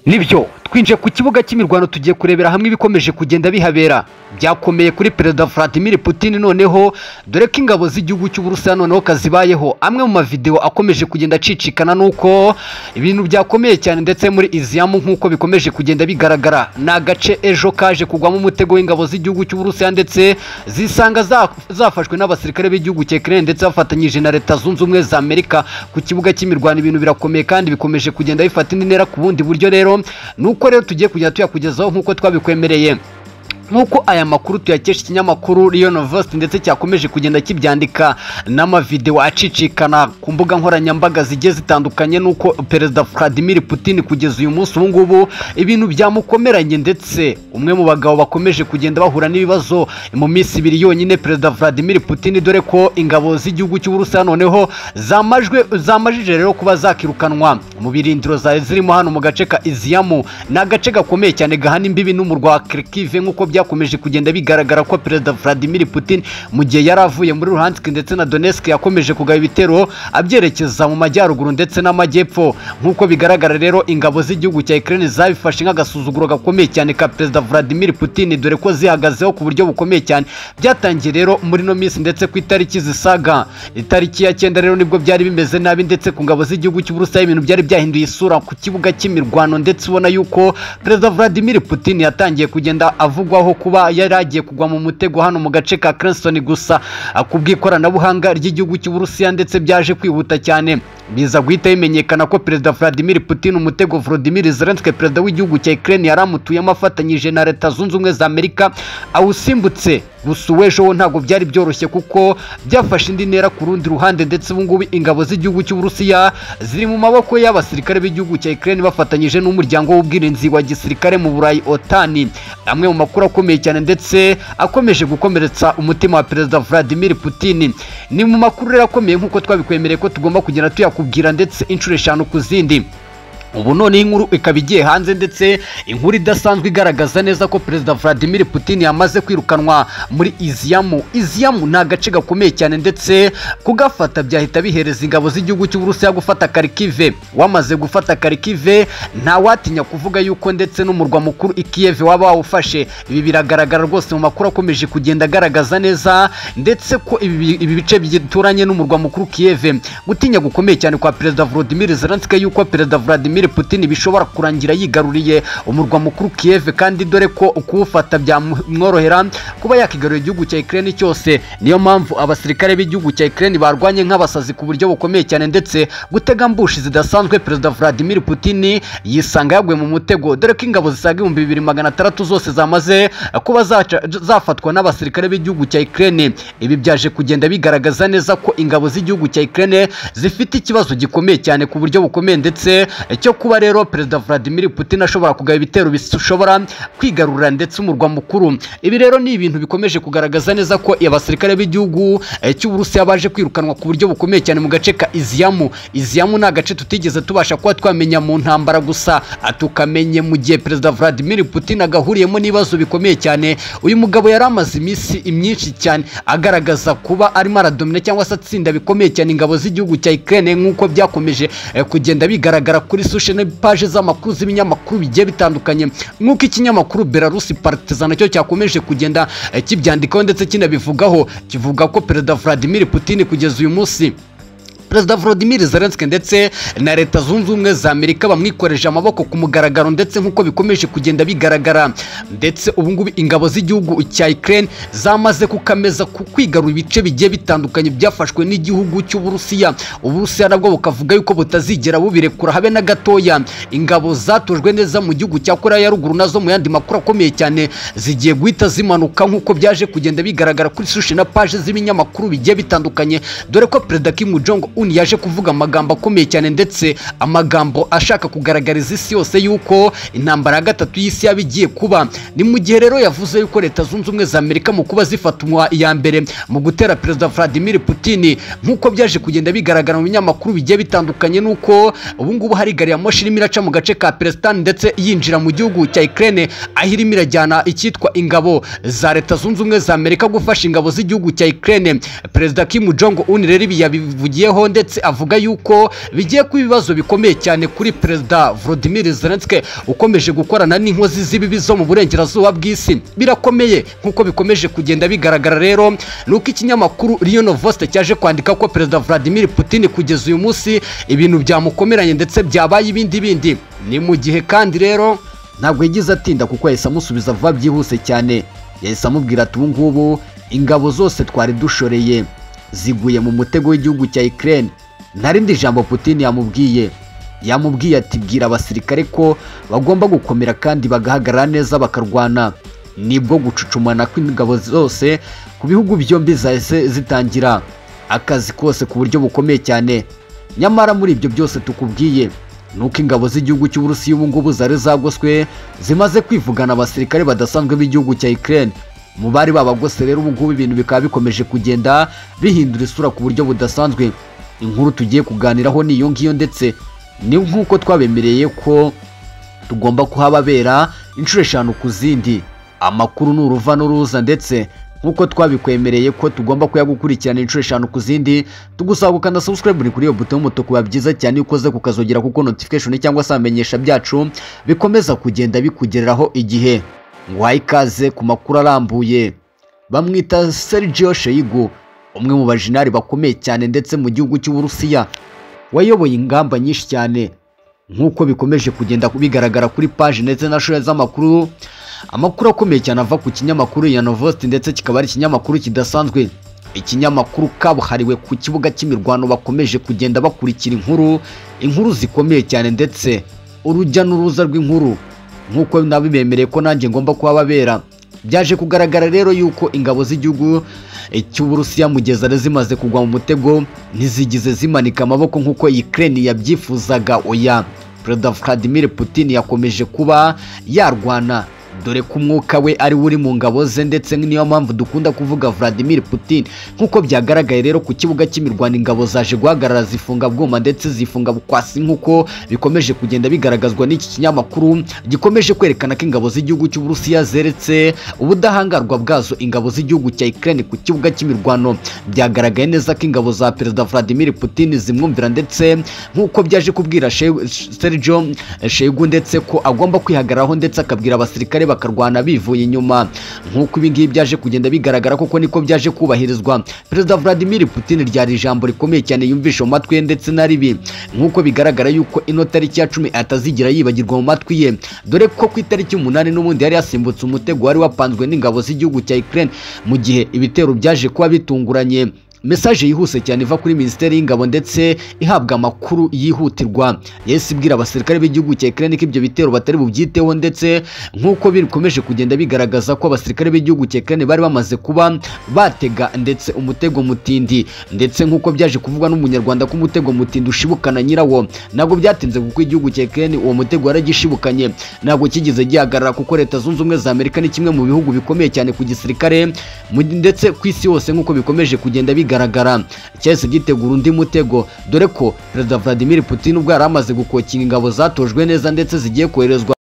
nibyo twinjiye ku kibuga cy'imirwano tugiye kurebera hamwe ibikomeje kugenda bihabera byakomeye kuri perezida vladimir putin noneho dore ko ingabo z'igihugu cy'uburusiya noneho kazibayeho amwe mu mavidewo akomeje kugenda acicikana nuko ibintu byakomeye cyane ndetse muri iziyamu nk'uko bikomeje kugenda bigaragara ni agace ejo kaje kugwamo umutego w'ingabo z'igihugu cy'uburusiya ndetse zisanga za- zafashwe n'abasirikare b'igihugu cya Ukraine ndetse bafatanyije na leta zunze ubumwe za Amerika ku kibuga cy'imirwano ibintu birakomeye kandi bikomeje kugenda bifata indi ntera ku bundi buryo rero nuko rero tugiye kugenda tuyakugezaho nk'uko twabikwemereye nk'uko aya makuru tuyakesha ikinyamakuru Rio Novosti ndetse cyakomeje kugenda kibyandika n'amavideo acicikana ku mbuga nkoranyambaga zigiye zitandukanye nuko perezida Vladimir Putin kugeza uyu munsi ubu ngubu ibintu byamukomeranye ndetse umwe mu bagabo bakomeje kugenda bahura n'ibibazo mu minsi ibiri yonyine perezida Vladimir Putin dore ko ingabo z'igihugu cy'Uburusiya noneho zamajwe zamajije rero kuba zakirukanwa mu birindiro zari zirimo hano mu gace ka Iziamu ni agace gakomeye cyane gahana imbibi n'umurwa wa Kharkiv nk'uko byakomeje kugenda bigaragara ko perezida Vladimir Putin mu gihe yari avuye muri Luhansk ndetse na Donetsk yakomeje kugaba ibitero abyerekeza mu majyaruguru ndetse n'amajyepfo nk'uko bigaragara rero ingabo z'igihugu cya Ukraine zabifashe nk'agasuzuguro gakomeye cyane ka perezida Vladimir Putin dore ko zihagazeho ku buryo bukomeye cyane byatangiye rero muri no minsi ndetse ku itariki zisaga itariki ya cyenda rero nibwo byari bimeze nabi ndetse ku ngabo z'igihugu cy'Uburusiya ibintu byari byahinduye isura ku kibuga cy'imirwano ndetse ubona yuko perezida Vladimir Putin yatangiye kugenda avugwaho kuba yari agiye kugwa mu mutego hano mu gace ka Cranston gusa ku bw'ikoranabuhanga ry'igihugu cy'Uburusiya ndetse byaje kwihuta cyane biza guhita bimenyekana ko perezida Vladimir Putin umutego Volodymyr Zelensky perezida w'igihugu cya Ukraine yari amutuyemo afatanyije na leta zunze ubumwe za Amerika awusimbutse gusa uw'ejo wo ntabwo byari byoroshye kuko byafashe indi ntera ku rundi ruhande ndetse ubu ngubu ingabo z'igihugu cy'Uburusiya ziri mu maboko y'abasirikare b'igihugu cya Ukraine bafatanyije n'umuryango w'ubwirinzi wa gisirikare mu Burayi OTAN amwe mu makuru akomeye cyane ndetse akomeje gukomeretsa umutima wa perezida Vladimir Putin ni mu makuru rero akomeye nk'uko twabikwemereye ko tugomba kugenda tuyakubwira ndetse inshuro eshanu ku zindi ubu none iyi nkuru ikaba igiye hanze ndetse inkuru idasanzwe igaragaza neza ko perezida Vladimir Putin yamaze kwirukanwa muri Iziamu Iziamu ni agace gakomeye cyane ndetse kugafata byahita bihereza ingabo z'igihugu cy'Uburusiya gufata Kharkiv wamaze gufata Kharkiv ntawatinya kuvuga yuko ndetse n'umurwa mukuru i Kiev waba wawufashe ibi biragaragara rwose mu makuru akomeje kugenda agaragaza neza ndetse ko ibi ibi bice bituranye n'umurwa mukuru Kiev gutinya gukomeye cyane kwa perezida Volodymyr Zelensky yuko perezida Vladimir Vladimir Putin bishobora kurangira yigaruriye umurwa mukuru Kiev kandi dore ko kuwufata byamworohera kuba yakigarura igihugu cya Ukraine cyose niyo mpamvu abasirikare b'igihugu cya Ukraine barwanye nk'abasazi ku buryo bukomeye cyane ndetse gutega mbushi zidasanzwe perezida Vladimir Putin yisanga yaguye mu mutego dore ko ingabo zisaga ibihumbi bibiri magana atandatu zose zamaze kuba zaca- zafatwa n'abasirikare b'igihugu cya Ukraine ibi byaje kugenda bigaragaza neza ko ingabo z'igihugu cya Ukraine zifite ikibazo gikomeye cyane ku buryo bukomeye ndetse cyo kuba rero perezida Vladimir Putin ashobora kugaba ibitero bishobora kwigarurira ndetse umurwa mukuru ibi rero ni ibintu bikomeje kugaragaza neza ko abasirikare b'igihugu eh, cy'Uburusiya baje kwirukanwa ku buryo bukomeye cyane mu gace ka Iziamu Iziamu ni agace tutigeze tubasha kuba twamenya mu ntambara gusa ah, tukamenye mu gihe perezida Vladimir Putin agahuriyemo n'ibibazo bikomeye cyane uyu mugabo yari amaze iminsi myinshi cyane agaragaza kuba arimo aradomina cyangwa se atsinda bikomeye cyane ingabo z'igihugu cya Ukraine nk'uko byakomeje eh, kugenda bigaragara kuri social page z'amakuru z'ibinyamakuru bigiye bitandukanye nk'uko ikinyamakuru Belarus Partizan nacyo cyakomeje kugenda eh, kibyandikaho ndetse kinabivugaho kivuga ko perezida Vladimir Putin kugeza uyu munsi perezida Volodymyr Zelensky ndetse na leta zunze ubumwe za Amerika bamwikoreje amaboko ku mugaragaro ndetse nk'uko bikomeje kugenda bigaragara ndetse ubu ngubu ingabo z'igihugu cya Ukraine zamaze kukameza ku kwigarura ibice bigiye bitandukanye byafashwe n'igihugu cy'Uburusiya Uburusiya nabwo bukavuga yuko butazigera bubirekura habe na gatoya ingabo zatojwe neza mu gihugu cya Korea ya ruguru nazo mu yandi makuru akomeye cyane zigiye guhita zimanuka nk'uko byaje kugenda bigaragara kuri sushi na page z'ibinyamakuru bigiye bitandukanye dore ko perezida Kim Jong Un yaje kuvuga amagambo akomeye cyane ndetse amagambo ashaka kugaragariza isi yose yuko intambara ya gatatu y'isi yaba igiye kuba ni mu gihe rero yavuze yuko leta zunze ubumwe za Amerika mu kuba zifatwa iya mbere mu gutera perezida Vladimir Putin nk'uko byaje kugenda bigaragara mu binyamakuru bigiye bitandukanye nuko ubu ngubu hari gari ya moshi irimo iraca mu gace ka Palestine ndetse yinjira mu gihugu cya Ukraine aho irimo irajyana icyitwa ingabo za leta zunze ubumwe za Amerika gufasha ingabo z'igihugu cya Ukraine perezida Kim Jong Un rero ibi yabivugiyeho ndetse avuga yuko bigiye kuba ibibazo bikomeye cyane kuri perezida Volodymyr Zelensky ukomeje gukorana n'inkozi z'ibibi zo mu burengerazuba bw'isi birakomeye nk'uko bikomeje kugenda bigaragara rero ni uko ikinyamakuru Rio Novosti cyaje kwandika ko perezida Vladimir Putin kugeza uyu munsi ibintu byamukomeranye ndetse byabaye ibindi bindi ni mu gihe kandi rero ntabwo yagize atinda kuko yahise amusubiza vuba byihuse cyane yahise amubwira ati ubu ngubu ingabo zose twari dushoreye ziguye mu mutego w'igihugu cya Ukraine nta rindi jambo Putin yamubwiye yamubwiye ati bwira abasirikare ko bagomba gukomera kandi bagahagarara neza bakarwana nibwo gucucumana kw'ingabo zose ku bihugu byombi zahise zitangira akazi kose ku buryo bukomeye cyane nyamara muri ibyo byose tukubwiye ni uko ingabo z'igihugu cy'uburusiya ubu ngubu zari zagoswe zimaze kwivugana abasirikare badasanzwe b'igihugu cya Ukraine mu bari babagose rero ubu ngubu ibintu bikaba bikomeje kugenda bihindura isura ku buryo budasanzwe inkuru tugiye kuganiraho ni iyo ngiyo ndetse ni nk'uko twabemereye ko tugomba kuhababera inshuro eshanu ku zindi amakuru ni uruva n'uruza ndetse nk'uko twabikwemereye ko tugomba kuyagukurikirana inshuro eshanu ku zindi tugusaba gukanda subscribe kuri iyo buto y'umutuku biba byiza cyane iyo ukoze kukazogera kuko notification cyangwa se amenyesha byacu bikomeza kugenda bikugereraho igihe ngo ikaze ku makuru arambuye bamwita Sergio Sheigu umwe mu bajinari bakomeye cyane ndetse mu gihugu cy'uburusiya wayoboye ingamba nyinshi cyane nk'uko bikomeje kugenda bigaragara kuri paji ndetse na shuri z'amakuru amakuru akomeye cyane ava ku kinyamakuru ya novosti ndetse kikaba ari ikinyamakuru kidasanzwe ikinyamakuru kabuhariwe ku kibuga cy'imirwano bakomeje kugenda bakurikira inkuru inkuru zikomeye cyane ndetse urujya n'uruza rw'inkuru nk'uko nabibemereye ko nanjye ngomba kuhababera byaje kugaragara rero yuko ingabo z'igihugu cy'uburusiya mu gihe zari zimaze kugwa mu mutego ntizigize zimanika amaboko nk'uko Ukraine yabyifuzaga oya perezida Vladimir Putin yakomeje kuba yarwana dore ko umwuka we ari uri mu ngabo ze ndetse niyo mpamvu dukunda kuvuga Vladimir Putin nk'uko byagaragaye rero ku kibuga cy'imirwano ingabo zaje guhagarara zifunga bwuma ndetse zifunga bukwasi nk'uko bikomeje kugenda bigaragazwa n'iki kinyamakuru gikomeje kwerekana ko ingabo z'igihugu cy'uburusiya zeretse ubudahangarwa bwazo ingabo z'igihugu cya Ukraine ku kibuga cy'imirwano byagaragaye neza ko ingabo za perezida Vladimir Putin zimwumvira ndetse nk'uko byaje kubwira Sergio Sheigu ndetse ko agomba kwihagararaho ndetse akabwira abasirikare bakarwana bivuye inyuma nk'uko ibingibi byaje kugenda bigaragara koko niko byaje kubahirizwa perezida Vladimir Putin ryari ijambo rikomeye cyane yumvisha mu matwi ye ndetse na ribi nk'uko bigaragara yuko ino tariki ya cumi atazigira yibagirwa mu matwi ye dore ko ku itariki umunani n'ubundi yari yasimbutse umutego wari wapanzwe n'ingabo z'igihugu cya Ukraine mu gihe ibitero byaje kuba bitunguranye mesaje yihuse cyane iva kuri minisiteri y'ingabo ndetse ihabwa amakuru yihutirwa yahise ibwira abasirikare b'igihugu cya Ukraine ko ibyo bitero batari bubyiteho ndetse nk'uko bikomeje kugenda bigaragaza ko abasirikare b'igihugu cya Ukraine bari bamaze kuba batega ndetse umutego mutindi ndetse nk'uko byaje kuvugwa n'umunyarwanda ko umutego mutindi ushibukana nyirawo ntabwo byatinze kuko igihugu cya Ukraine uwo mutego waragishibukanye ntabwo kigeze gihagarara kuko leta zunze ubumwe za Amerika ni kimwe mu bihugu bikomeye cyane ku gisirikare ndetse ku isi yose nk'uko bikomeje kugenda bigaragara bigaragara cyahise gitegura undi mutego dore ko perezida Vladimir Putin ubwo yari amaze gukokinga ingabo zatojwe neza ndetse zigiye koherezwa